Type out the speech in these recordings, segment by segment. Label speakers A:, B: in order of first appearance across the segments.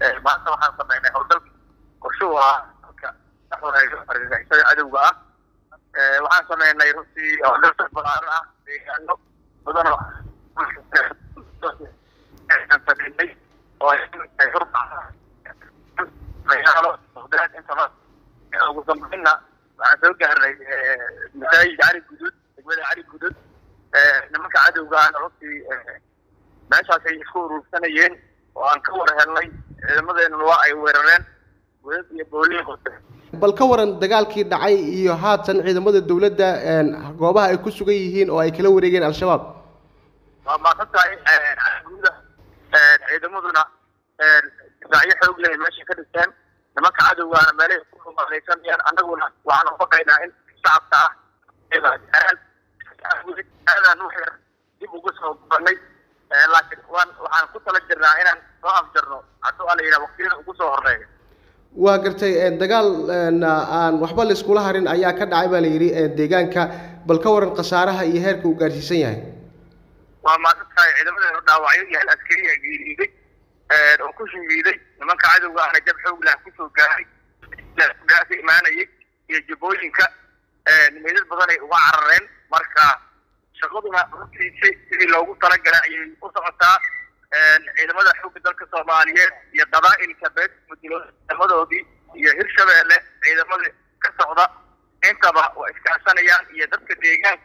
A: maanta waxaan samaynay howlgalka qorshuhu ah dalka ka xoreeyo argagixisada cadowga ah waxaan samaynay runtii howlgalka balaaran ah deegaano badan oo samaynay oo magaalo bagdaad intaba ugu dambeynna waxaan soo gaarnay masaajid cali guduud degmada cali guduud nimanka cadowga ahna runtii meeshaasay isku urursanayeen oo aan ka war helnay ciidamadeenuna waa ay weerareen godad iyo booliin qote
B: bal ka waran dagaalkii dhacay iyo haatan ciidamada dowladda goobaha ay ku sugan yihiin oo ay kala wareegeen al-shabaab
A: waa maasan tahay guuda ciidamaduna difaacyo xoog leh meesha ka dhisteen nimanka cadowgaana meelahay ku rumaalaysanayaan annaguna waxaan ubaqaynaa in shacabka ah aadaan wax dib ugu soo gubanay laakiin waan waxaan ku tala jirnaa inaan soo afjarno hadduu ala yidhaha waqtiyada ugu soo horeeya
B: waa gartay dagaal aan waxba la iskula harin ayaa ka dhacay baa la yidhi deegaanka bal ka waran khasaaraha iyo heerka uu gaarsiisan yahay
A: waa maasan tahay ciidamadeenu dhaawacyo iyo hal askariya geeriiday oo ku shahiiday nimanka cadowga ahna jab xoog lah kusoo gaaray gaasa imaanayay iyo jabooyinka meydad badan ay uga carareen marka shaqaduna runtiisi sidii loogu talagalay ayay u socotaa ciidamada xoogga dalka soomaaliyeed iyo qabaa'ilka beed ciidamadoodii iyo hirshabeelle ciidamada ka socda intaba waa iskaashanayaan iyo dadka deegaanka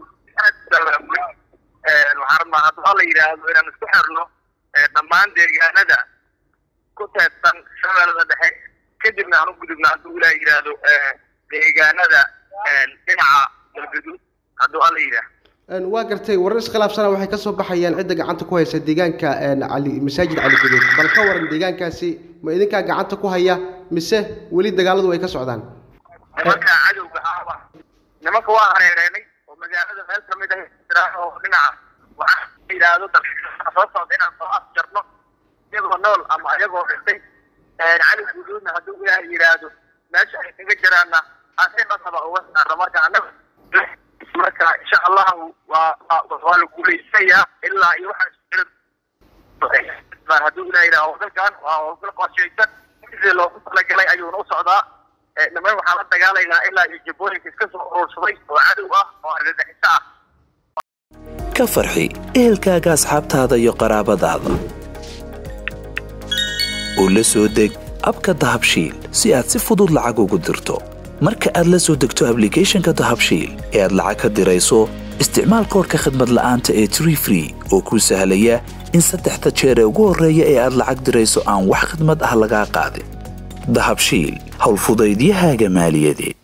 A: waxaan rabnaa hadduu la yidhaahdo inaan isku xirno dhammaan deegaanada ku teedsan shabeellada dhexe kadibna aan u gudubno hadduu ilaa yidhaahdo deegaanada dhinaca galgaduud hadduu alla yidhaah
B: waa gartay warar iskhilaafsana waxay ka soo baxayaan cidda gacanta ku haysa deegaanka cali masaajid cali guduud bal ka waran deegaankaasi ma idinkaa gacanta ku haya mise weli dagaaladu ay ka socdaan
A: nimanka cadowga ah nimanka waa hareereenay oo magaalada meel kamid ah jiraan oo dhinaca waxaa yidhaahdo soo socda inaan soo afjarno iyagoo nool ama iyagoo dhintay cali guduudna hadduu ilaaha yidhaahdo meesha ay kaga jiraanna aan si dhasaba uga saarno marka annaga marka insha allahu waa waa la guulaysanayaa ilaa iyo waxaan hadduu ilaha yidhaha howlgalkan waa howlgal qorshaysan sidii loogu talagalay ayuuna u socdaa niman waxaan la dagaalaynaa ilaa iyo jabooyinka iska soo urursaday oo cadow ah oo argagixiso ah
C: ka farxi ehelkaaga asxaabtaada iyo qaraabadaada oo la soo deg abka dahabshiil si aad si fudud lacag ugu dirto marka aad la soo degto ablicathonka dahabshiil ee aad lacag ka dirayso isticmaal koorka khadmad la'aanta ee tree free oo kuu sahlaya in saddexda jeer ee ugu horreeya ee aad lacag dirayso aan wax khidmad ah lagaa qaadin dahabshiil howlfudaydiyahaaga maaliyadeed